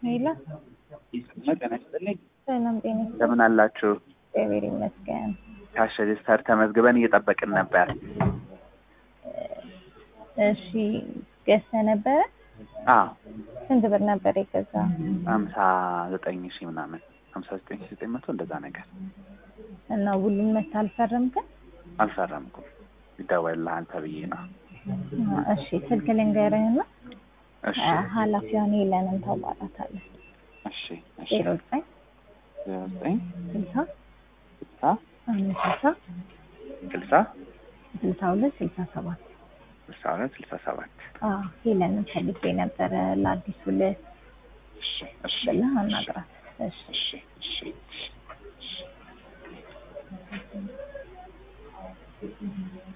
ሄሎ ይስጥልኝ ጤና ይስጥልኝ። ሰላም ጤና ይስጥልኝ። እንደምን አላችሁ? እግዚአብሔር ይመስገን። ካሽ ሬጅስተር ተመዝግበን እየጠበቅን ነበር። እሺ ገዝተህ ነበረ? አዎ ስንት ብር ነበር የገዛ? ሀምሳ ዘጠኝ ሺህ ምናምን ሀምሳ ዘጠኝ ሺህ ዘጠኝ መቶ እንደዛ ነገር እና ውሉን መታ አልፈረምክም? አልፈረምኩም። ይደወልልሃል ተብዬ ነው። እሺ ስልክ ልንገርህና እሺ ኃላፊዋን የለንም ታዋራታለህ። እሺ እሺ ዜሮ ዘጠኝ ዜሮ ዘጠኝ ስልሳ ስልሳ አምስት ስልሳ ስልሳ ስልሳ ሁለት ስልሳ ሰባት ስልሳ ሁለት ስልሳ ሰባት አዎ ሄለንን ፈልጌ ነበረ ለአዲሱ ል እሺ እሺ ብለህ አናግራት። እሺ እሺ እሺ እሺ